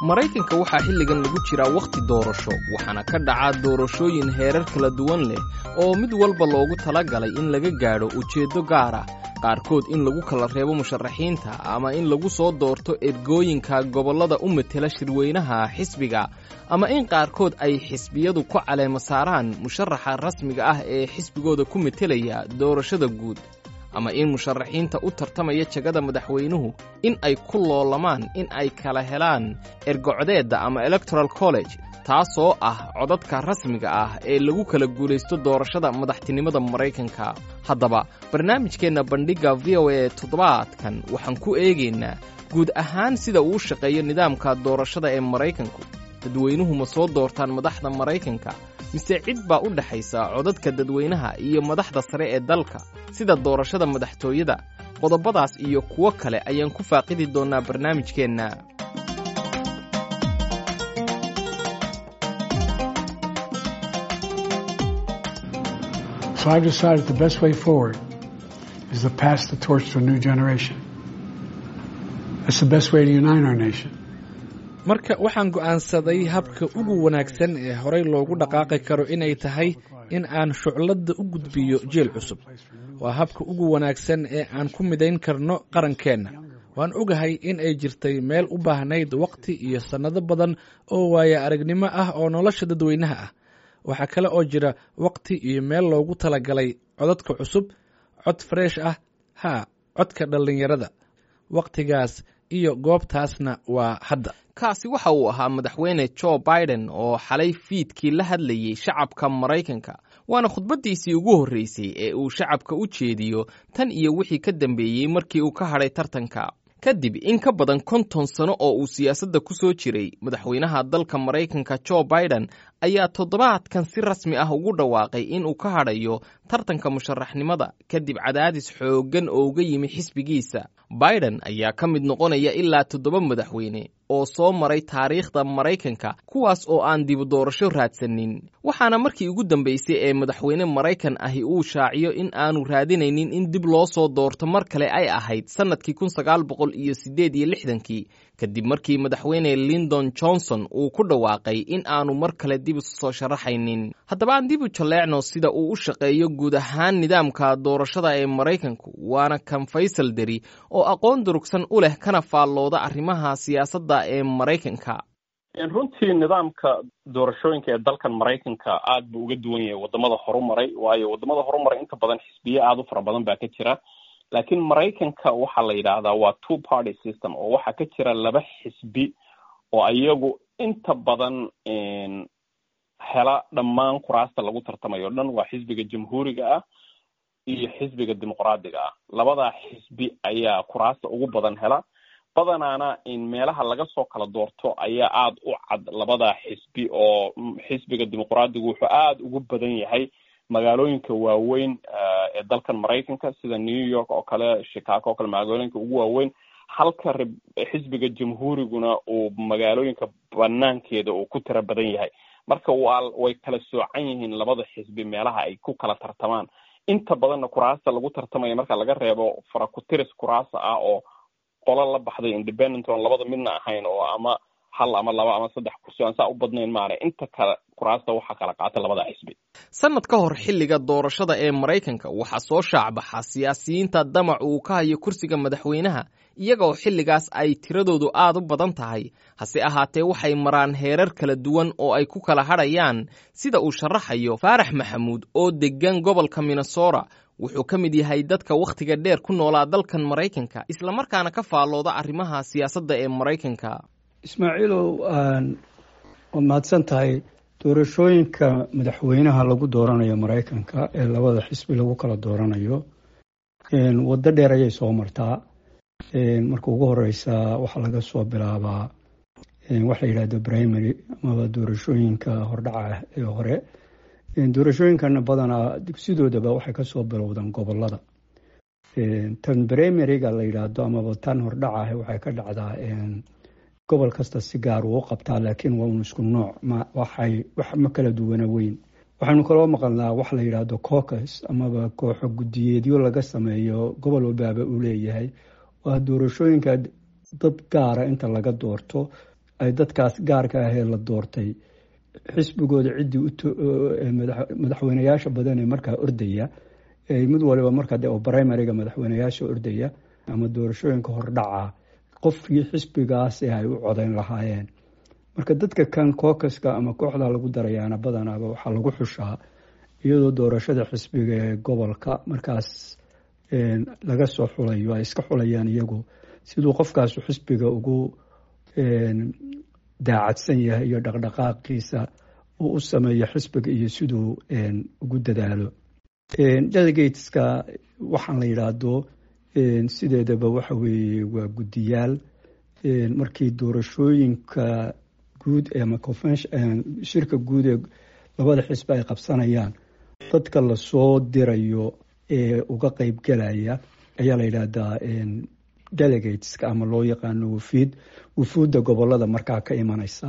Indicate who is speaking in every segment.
Speaker 1: maraykanka waxaa xilligan lagu jiraa wakhti doorasho waxaana ka dhacaa doorashooyin heerar kala duwan leh oo mid walba loogu talagalay in laga gaadho ujeeddo gaar ah qaarkood in lagu kala reebo musharaxiinta ama in lagu soo doorto ergooyinka gobollada u matela shirweynaha xisbiga ama in qaarkood ay xisbiyadu ku caleema saaraan musharaxa rasmiga ah ee xisbigooda ku metelaya doorashada guud ama in musharaxiinta u tartamaya jagada madaxweynuhu in ay ku loolamaan in ay kala helaan ergocdeedda ama electoral college taasoo ah codadka rasmiga ah ee lagu kala guulaysto doorashada madaxtinimada maraykanka haddaba barnaamijkeenna bandhigga v o a toddobaadkan waxaan ku eegaynaa guud ahaan sida uu shaqeeyo nidaamka doorashada ee maraykanku dadweynuhu ma soo doortaan madaxda maraykanka mise cid baa u dhexaysa codadka dadweynaha iyo madaxda sare ee dalka sida doorashada madaxtooyada qodobadaas iyo kuwo kale ayaan ku faaqidi doonnaa barnaamijkeenna
Speaker 2: So I've decided the best way forward is to pass the torch to a new generation. That's the best way to unite our nation.
Speaker 3: marka waxaan go'aansaday habka ugu wanaagsan ee horey loogu dhaqaaqi karo inay tahay in aan shucladda u gudbiyo jeel cusub waa habka ugu wanaagsan ee aan ku midayn karno qarankeenna waan ogahay in ay jirtay meel u baahnayd wakhti iyo sannado badan oo waaya aragnimo ah oo nolosha dadweynaha ah waxaa kale oo jira wakhti iyo meel loogu talagalay codadka cusub cod freesh ah haa codka dhallinyarada wakhtigaas iyo goobtaasna waa hadda
Speaker 1: kaasi waxa uu ahaa madaxweyne jo biden oo xalay fiidkii la hadlayey shacabka maraykanka waana khudbaddiisii ugu horreysay ee uu shacabka u jeediyo tan iyo wixii ka dambeeyey markii uu ka hadhay tartanka kadib in ka badan konton sano oo uu siyaasadda ku soo jiray madaxweynaha dalka maraykanka jo biden ayaa toddobaadkan si rasmi ah ugu dhawaaqay in uu ka hadhayo tartanka musharaxnimada kadib cadaadis xooggan oo uga yimi xisbigiisa biden ayaa ka mid noqonaya ilaa toddoba madaxweyne oo soo maray taariikhda maraykanka kuwaas oo aan dibu doorasho raadsanin waxaana markii ugu dambeysay ee madaxweyne maraykan ahi uu shaaciyo in aanu raadinaynin in dib loo soo doorto mar kale ay ahayd sannadkii kun sagaal boqol iyo siddeed iyo lixdankii kadib markii madaxweyne lindon johnson uu ku dhawaaqay in aanu mar kale dib isu soo sharaxaynin haddaba aan dib u jalleecno sida uu u shaqeeyo guud ahaan nidaamka doorashada ee maraykanku waana kan faysal deri oo aqoon durugsan u leh kana faallooda arrimaha siyaasadda ee maraykanka
Speaker 4: runtii nidaamka doorashooyinka ee dalkan maraykanka aad buu uga duwan yahay wadamada horumaray waayo wadamada horumaray inta badan xisbiye aada u fara badan baa ka jira laakiin maraykanka waxaa la yidhaahdaa waa two party system oo waxaa ka jira laba xisbi oo iyagu inta badan hela dhammaan kuraasta lagu tartamayo o dhan waa xisbiga jamhuuriga ah iyo xisbiga dimuqraadiga ah labadaa xisbi ayaa kuraasta ugu badan hela badanaana meelaha laga soo kala doorto ayaa aada u cad labadaa xisbi oo xisbiga dimuqraadigu wuxuu aada ugu badan yahay magaalooyinka waaweyn ee dalkan maraykanka sida new york oo kale chicago oo kale magaalooyinka ugu waaweyn halka xisbiga jamhuuriguna uu magaalooyinka banaankeeda uu ku tira badan yahay marka waa way kala soocan yihiin labada xisbi meelaha ay ku kala tartamaan inta badanna kuraasta lagu tartamaya marka laga reebo farakutiris kuraasa ah oo qolo la baxday independent oon labada midna ahayn oo ama hal ama laba ama saddex kursi aan saa u badnayn maana inta kale kuraasta waxaa kala qaata labada xisbi
Speaker 1: sannad ka hor xilliga doorashada ee maraykanka waxaa soo shaacbaxa siyaasiyiinta damac uu ka hayo kursiga madaxweynaha iyaga oo xilligaas ay tiradoodu aad u badan tahay hase ahaatee waxay maraan heerar kala duwan oo ay ku kala hadhayaan sida uu sharaxayo faarax maxamuud oo deggan gobolka minnesota wuxuu ka mid yahay dadka wakhtiga dheer ku noolaa dalkan maraykanka islamarkaana ka faallooda arrimaha siyaasadda ee maraykanka
Speaker 5: ismaaciilow waad mahadsan tahay doorashooyinka madaxweynaha lagu dooranayo maraykanka ee labada xisbi lagu kala dooranayo waddo dheer ayay soo martaa marka ugu horeysa waxaa laga soo bilaabaa waxa la yidhahdo primary amaba doorashooyinka hordhaca ee hore doorashooyinkana badanaa dugsidoodaba waxay kasoo bilowdaan gobolada tan primaryga la yidhaahdo amaba tan hordhaca waxay ka dhacdaa gobol kasta si gaar uu qabtaa laakiin waa un isku nooc waxay wax ma kala duwana weyn waxaynu kaloo maqalnaa wax la yidhaahdo cocus amaba kooxo guddiyeedyo laga sameeyo gobol walbaaba uu leeyahay waa doorashooyinka dad gaara inta laga doorto ay dadkaas gaarka ahee la doortay xisbigooda ciddii madaxweyneyaasha badan ee markaa ordaya mid waliba markaa de oo primariga madaxweyneyaasha ordaya ama doorashooyinka hordhaca qofkii xisbigaas ay u codeyn lahaayeen marka dadka kan kookaska ama kooxda lagu darayaana badanaaba waxaa lagu xushaa iyadoo doorashada xisbiga ee gobolka markaas laga soo xulayo ay iska xulayaan iyagu siduu qofkaasu xisbiga ugu daacadsan yahay iyo dhaqdhaqaaqiisa uu u sameeyo xisbiga iyo siduu ugu dadaalo delegateska waxaan la yidhaahdo sideedaba waxa weeye waa guddiyaal markii doorashooyinka guud ama shirka guud ee labada xisbi ay qabsanayaan dadka lasoo dirayo ee uga qeybgelaya ayaa la yidhaahdaa delegateska ama loo yaqaano wufiid wufuudda gobolada markaa ka imanaysa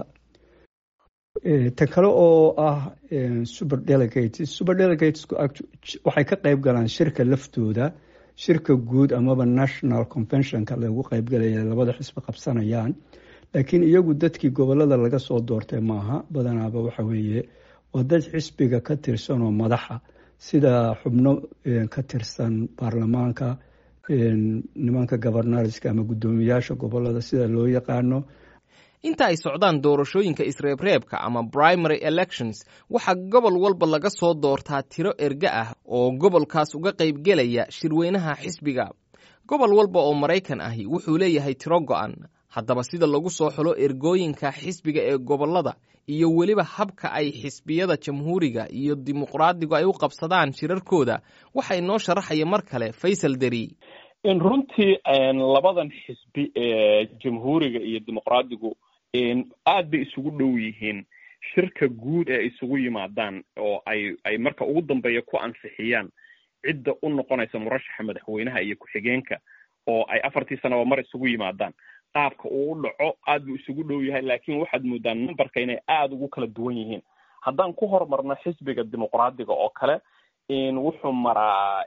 Speaker 5: ta kale oo ah super delegates super delegatesku waxay ka qeyb galaan shirka laftooda shirka guud amaba national conventionka lagu qeybgalaya labada xisbi qabsanayaan laakiin iyagu dadkii gobolada laga soo doortay maaha badanaaba waxa weeye waa dad xisbiga ka tirsan oo madaxa sida xubno ka tirsan baarlamaanka nimanka governorska ama guddoomiyaasha gobolada sida loo yaqaano
Speaker 1: inta ay socdaan doorashooyinka isreebreebka ama primary elections waxaa gobol walba laga soo doortaa tiro erge ah oo gobolkaas uga qaybgelaya shirweynaha xisbiga gobol walba oo maraykan ahi wuxuu leeyahay tiro go'an haddaba sida lagu soo xulo ergooyinka xisbiga ee gobolada iyo weliba habka ay xisbiyada jamhuuriga iyo dimuqraadigu ay u qabsadaan shirarkooda waxa inoo sharaxaya mar kale faysal deri
Speaker 4: runtii labadan xisbi ee jamhuuriga iyo dimuqraadigu aad bay isugu dhow yihiin shirka guud ee isugu yimaadaan oo ay ay marka ugu dambeeya ku ansixiyaan cidda u noqonaysa murashaxa madaxweynaha iyo ku-xigeenka oo ay afartii sanaba mar isugu yimaadaan qaabka uu u dhaco aad buu isugu dhow yahay laakiin waxaad moodaan numberka inay aada ugu kala duwan yihiin haddaan ku horumarno xisbiga dimuqraadiga oo kale wuxuu maraa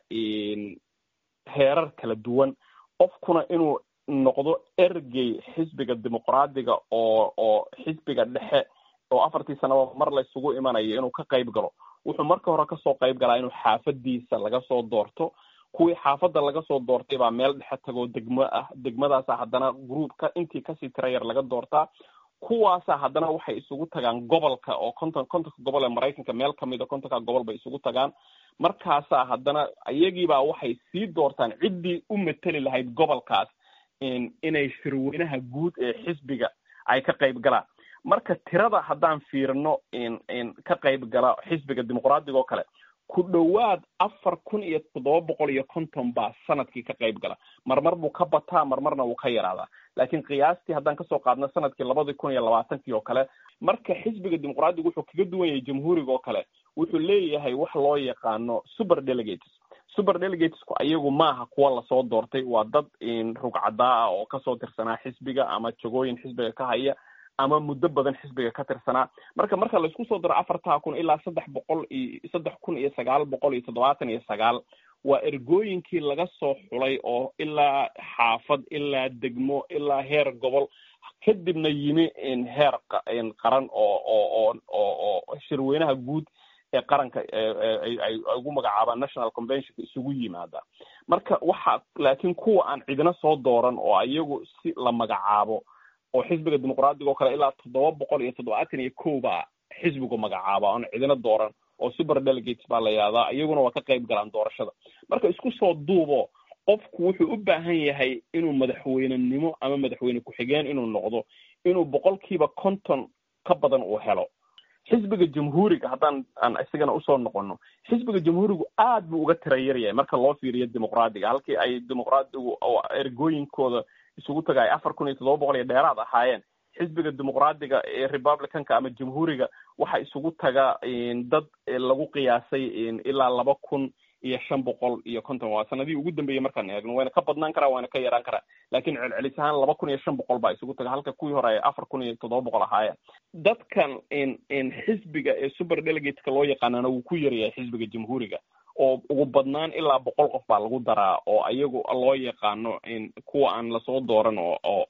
Speaker 4: heerar kala duwan qofkuna inuu noqdo ergey xisbiga dimuqraadiga oo oo xisbiga dhexe oo afartii sanaba mar laysugu imanayo inuu ka qayb galo wuxuu marka hore kasoo qayb galaa inuu xaafadiisa laga soo doorto kuwii xaafadda laga soo doortay baa meel dhexe tagoo degmo ah degmadaasa haddana groupka intii kasii tira yar laga doortaa kuwaasa haddana waxay isugu tagaan gobolka oo konton kontonka gobol ee maraykanka meel kamida kontonka gobol bay isugu tagaan markaasaa haddana iyagiibaa waxay sii doortaan ciddii u mateli lahayd gobolkaas inay shirweynaha guud ee xisbiga ay ka qayb galaan marka tirada haddaan fiirino ka qayb gala xisbiga dimuqraadiga oo kale ku dhowaad afar kun iyo toddoba boqol iyo konton baa sanadkii ka qayb gala marmar buu ka bataa marmarna wuu ka yaraadaa laakiin qiyaastii haddaan kasoo qaadno sanadkii labadii kun iyo labaatankii oo kale marka xisbiga dimuqraadiga wuxuu kaga duwan yahay jamhuuriga oo kale wuxuu leeyahay wax loo yaqaano super delegates super delegatesku ayagu maaha kuwa lasoo doortay waa dad rugcadaa ah oo kasoo tirsanaa xisbiga ama jagooyin xisbiga ka haya ama muddo badan xisbiga ka tirsanaa marka marka laisku soo daro afartaa kun ilaa saddex boqol iyo saddex kun iyo sagaal boqol iyo toddobaatan iyo sagaal waa ergooyinkii laga soo xulay oo ilaa xaafad ilaa degmo ilaa heer gobol kadibna yimi heer qaran oo oo oo oo shirweynaha guud ee qaranka ay ugu magacaabaan national conventionka isugu yimaada marka waxa laakiin kuwa aan cidina soo dooran oo iyagu si la magacaabo oo xisbiga dimuqraadiga oo kale ilaa toddoba boqol iyo toddobaatan iyo kow baa xisbigu magacaaba oon cidina dooran oo super delegates baa la yihahdaa iyaguna waa ka qayb galaan doorashada marka isku soo duubo qofku wuxuu u baahan yahay inuu madaxweynenimo ama madaxweyne ku-xigeen inuu noqdo inuu boqolkiiba konton ka badan uu helo xisbiga jamhuuriga haddaan aan isigana usoo noqono xisbiga jamhuurigu aad buu uga tira yaryahay marka loo fiiriyo dimuqraadiga halkii ay dimuqraadigu ergooyinkooda isugu taga ay afar kun iyo toddoba boqol iyo dheeraad ahaayeen xisbiga dimuqraadiga ee republicanka ama jamhuuriga waxa isugu taga dad lagu qiyaasay ilaa laba kun iyo shan boqol iyo konton waa sanadihii ugu dambeeyey markaan eegno wayna ka badnaan karaa wayna ka yaraan karaa laakiin celcelis ahaan laba kun iyo shan boqol baa isugu taga halka kuwii hore ay afar kun iyo toddoba boqol ahaayeen dadkan xisbiga ee super delegateka loo yaqaanana wuu ku yaryahay xisbiga jamhuuriga oo ugu badnaan ilaa boqol qof baa lagu daraa oo ayagu loo yaqaano kuwa aan lasoo dooran oo oo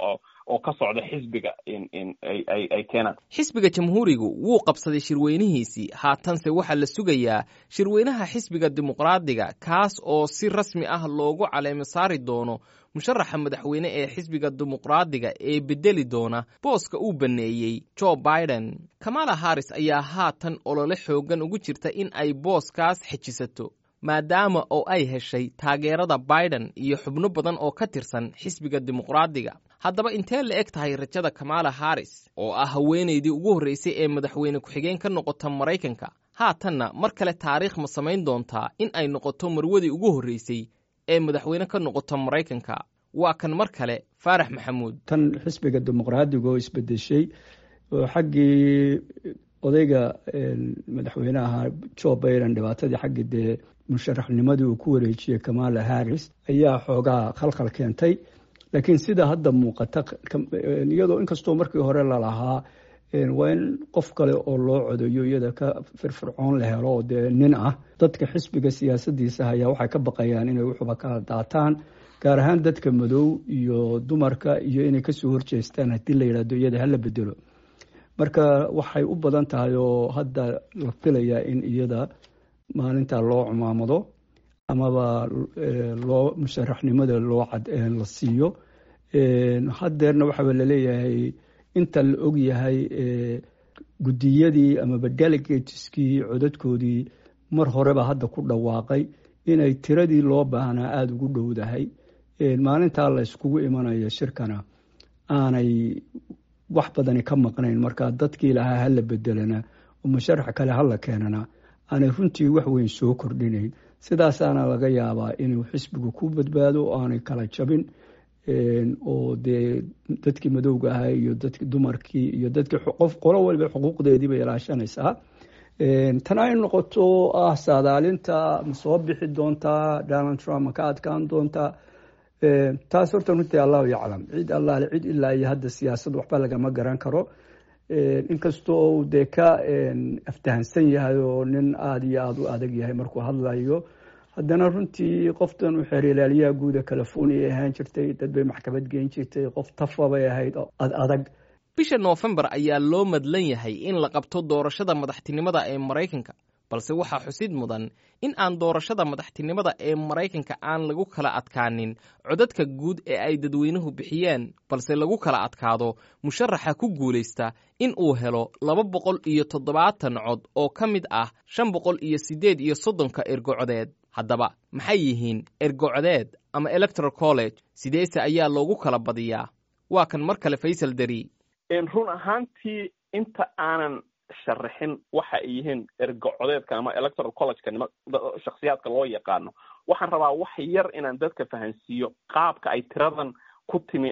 Speaker 4: oo ka socda xisbiga ay keenaan
Speaker 1: xisbiga jamhuurigu wuu qabsaday shirweynihiisii haatanse waxaa la sugayaa shirweynaha xisbiga dimuqraadiga kaas oo si rasmi ah loogu caleemo saari doono musharaxa madaxweyne ee xisbiga dimuqraadiga ee bedeli doona booska uu banneeyey jo biden kamala harris ayaa haatan olole xooggan ugu jirta in ay booskaas xejisato maadaama oo ay heshay taageerada biden iyo xubno badan oo ka tirsan xisbiga dimuqraadiga haddaba intee la eg tahay rajada kamala harris oo ah haweenaydii ugu horreysay ee madaxweyne ku-xigeen ka noqota maraykanka haatanna mar kale taariikh ma samayn doontaa in ay noqoto marwadii ugu horreysay ee madaxweyne ka noqota maraykanka waa kan mar kale faarax maxamuud
Speaker 5: tan xisbiga dimuqraadiga oo isbedeshay oo xaggii odayga madaxweynaha jo biden dhibaatadii xaggii dee musharaxnimadii uu ku wareejiyey kamala harris ayaa xoogaa khalkhal keentay laakiin sida hadda muuqata iyadoo inkastoo markii hore lalahaa waa in qof kale oo loo codayo iyada ka firfircoon la helo oo dee nin ah dadka xisbiga siyaasadiisa ayaa waxay ka baqayaan inay wuxuba kala daataan gaar ahaan dadka madow iyo dumarka iyo inay kasoo horjeestaan haddii la yidhahdo iyada hala bedelo marka waxay u badan tahay oo hadda la filayaa in iyada maalinta loo cumaamado amaba loo musharaxnimada loo la siiyo haddeerna waxaaba laleeyahay inta la og yahay guddiyadii amaba delegateskii codadkoodii mar horeba hadda ku dhawaaqay inay tiradii loo baahnaa aada ugu dhowdahay maalintaa la yskugu imanayo shirkana aanay wax badani ka maqnayn marka dadkii lahaa hala bedelana oo musharax kale hala keenana aanay runtii wax weyn soo kordhinayn sidaasaana laga yaabaa inuu xisbigu ku badbaado oo aanay kala jabin oo dee dadkii madowga ahaa iyo dadki dumarkii iyo dadkii qof qolo waliba xuquuqdeedii bay ilaashanaysaa tan ay noqoto ah saadaalinta ma soo bixi doontaa donald trump ma ka adkaan doontaa taas horta runtii allahu yaclam cid allaale cid ilaa iyo hadda siyaasad waxba lagama garan karo inkastoo dee ka aftahansan yahay oo nin aada iyo aada u adag yahay markuu hadlayo haddana runtii qoftan uu xeerilaaliyaha guuda california ahaan jirtay dad bay maxkamad geyn jirtay qof tafa bay ahayd ad adag
Speaker 1: bisha noofembar ayaa loo madlan yahay in la qabto doorashada madaxtinimada ee maraykanka balse waxaa xusid mudan in aan doorashada madaxtinimada ee maraykanka aan lagu kala adkaanin codadka guud ee ay dadweynuhu bixiyeen balse lagu kala adkaado musharaxa ku guulaysta in uu helo laba boqol iyo toddobaatan cod oo ka mid ah shan boqol iyo siddeed iyo soddonka ergocodeed haddaba maxay yihiin ergocodeed ama electoral college sideese ayaa loogu kala badiyaa waa kan mar kale faysal deri
Speaker 4: run ahaantii inta aanan sharaxin waxa ay yihiin ergocodeedka ama electoral collegeka nima shaksiyaadka loo yaqaano waxaan rabaa wax yar inaan dadka fahansiiyo qaabka ay tiradan ku timi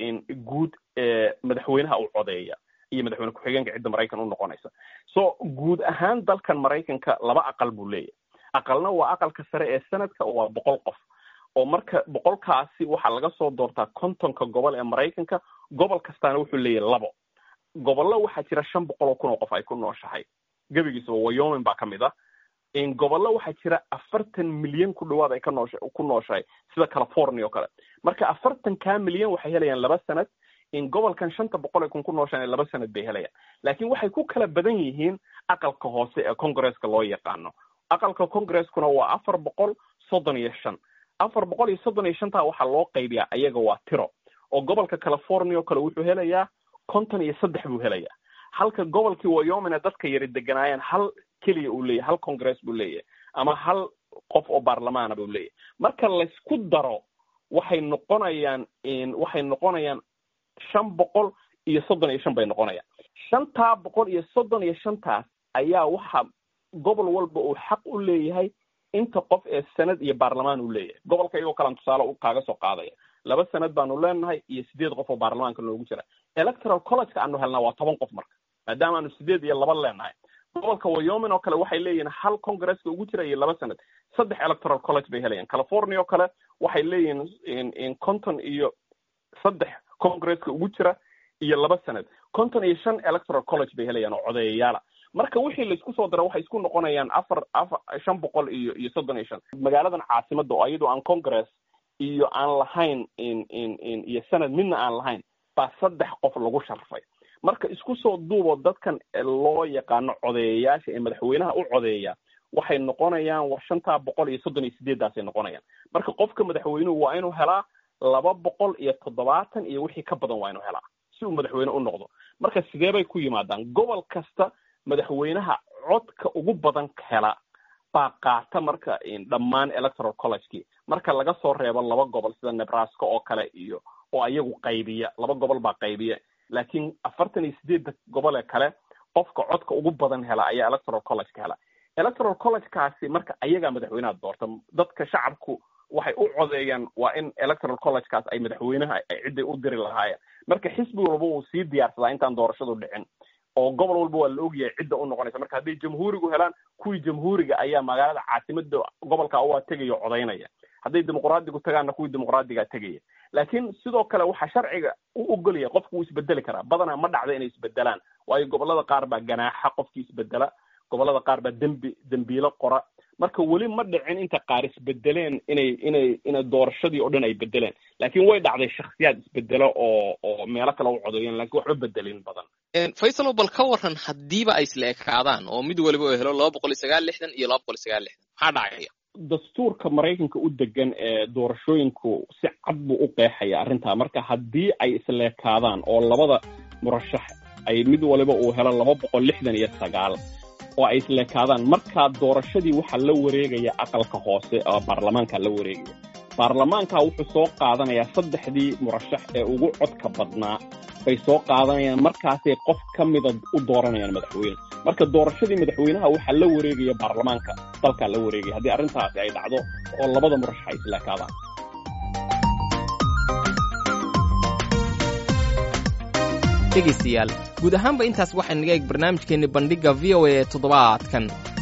Speaker 4: guud ee madaxweynaha u codeeya iyo madaxweyne ku-xigeenka cidda maraykan u noqonaysa so guud ahaan dalkan maraykanka laba aqal buu leeyahay aqalna waa aqalka sare ee sanadka waa boqol qof oo marka boqolkaasi waxaa laga soo doortaa kontonka gobol ee maraykanka gobol kastaana wuxuu leeyahay labo gobollo waxaa jira shan boqol oo kun oo qof ay ku nooshahay gebigiisaba wyoming baa ka mid ah gobollo waxaa jira afartan milyan ku dhawaad ay ka noosh ku nooshahay sida california oo kale marka afartankaa milyan waxay helayaan laba sanad in gobolkan shanta boqol ay kun ku nooshaan laba sanad bay helayaan laakiin waxay ku kala badan yihiin aqalka hoose ee congresska loo yaqaano aqalka congreskuna waa afar boqol soddon iyo shan afar boqol iyo soddon iyo shantaa waxaa loo qaybiyaa ayaga waa tiro oo gobolka california oo kale wuxuu helayaa konton iyo saddex buu helayaa halka gobolkii wyomina dadka yari deganaayeen hal keliya uu leeyahay hal congress buu leeyahay ama hal qof oo baarlamaana buu leeyahay marka laysku daro waxay noqonayaan waxay noqonayaan shan boqol iyo soddon iyo shan bay noqonayaan shantaa boqol iyo soddon iyo shantaas ayaa waxa gobol walba uu xaq u leeyahay inta qof ee sanad iyo baarlamaan uu leeyahay gobolka iyagoo kalan tusaale kaaga soo qaadaya laba sanad baanu leenahay iyo sideed qof oo baarlamaanka noogu jira electoral collegeka aanu helnaa waa toban qof marka maadaama aanu sideed iyo laba leenahay gobolka wyoming oo kale waxay leeyihiin hal congresska ugu jira iyo laba sanad saddex electoral college bay helayaan california oo kale waxay leeyihiin conton iyo saddex congresska ugu jira iyo laba sanad conton iyo shan electoral college bay helayaan oo codeeyayaala marka wixii laisku soo dara waxay isku noqonayaan afar afar shan boqol iyo iyo soddon iyo shan magaaladan caasimada oo iyadoo aan congress iyo aan lahayn in in in iyo sanad midna aan lahayn baa saddex qof lagu sharfay marka isku soo duubo dadkan loo yaqaano codeeyayaasha ee madaxweynaha u codeeya waxay noqonayaan war shantaa boqol iyo soddon iyo sideeddaasay noqonayaan marka qofka madaxweynuhu waa inuu helaa laba boqol iyo toddobaatan iyo wixii ka badan waa inuu helaa si uu madaxweyne u noqdo marka sidee bay ku yimaadaan gobol kasta madaxweynaha codka ugu badan hela baa qaata marka dhammaan electoral collegekii marka laga soo reebo laba gobol sida nebraska oo kale iyo oo ayagu qaybiya laba gobol baa qaybiya laakiin afartan iyo sideedda gobol ee kale qofka codka ugu badan hela ayaa electoral collegeka hela electoral collegekaasi marka ayagaa madaxweynaha doorta dadka shacabku waxay u codeeyaan waa in electoral collegekaas ay madaxweynaha ay cidday u diri lahaayeen marka xisbi walba uu sii diyaarsadaa intaan doorashadu dhicin oo gobol walba waa la ogyahay cidda u noqonaysa marka hadday jamhuurigu helaan kuwii jamhuuriga ayaa magaalada caasimada gobolka waa tegaya o codaynaya hadday dimuqraadigu tagaanna kuwii dimuqraadigaa tegaya laakiin sidoo kale waxaa sharciga u ogolaya qofku wuu isbedeli karaa badanaa ma dhacda inay isbedelaan waayo gobolada qaar baa ganaaxa qofkii isbedela gobolada qaar baa dembi dembiilo qora marka weli ma dhicin inta qaar isbedeleen inay inay inay doorashadii oo dhan ay bedeleen laakiin way dhacday shaksiyaad isbedelo oo oo meelo kale u codeeyeen lakiin waxba bedelin badan
Speaker 1: faysalo bal ka waran haddiiba ay isla ekaadaan oo mid waliba oo helo laba boqol iyo sagaal lixdan iyo laba boqol iyo sagaal lixdan maxaa dhacaya
Speaker 4: dastuurka maraykanka u degan ee doorashooyinku si cad buu u qeexaya arrintaa marka haddii ay isleekaadaan oo labada murashax ay mid waliba uu helo laba boqol lixdan iyo sagaal oo ay isleekaadaan markaa doorashadii waxaa la wareegaya aqalka hoose oo baarlamaanka la wareegaya baarlamaanka wuxuu soo qaadanayaa saddexdii murashax ee ugu codka badnaa bay soo qaadanayaan markaasay qof ka mida u dooranayaan madaxweyne marka doorashadii madaxweynaha waxaa la wareegaya baarlamaanka dalkaa la wareegaya haddii arrintaasi ay dhacdo oo labada murashax ay isleekaadaan
Speaker 1: dhegaystayaal guud ahaanba intaas waxay naga eeg barnaamijkeenni bandhigga v o a ee toddobaadkan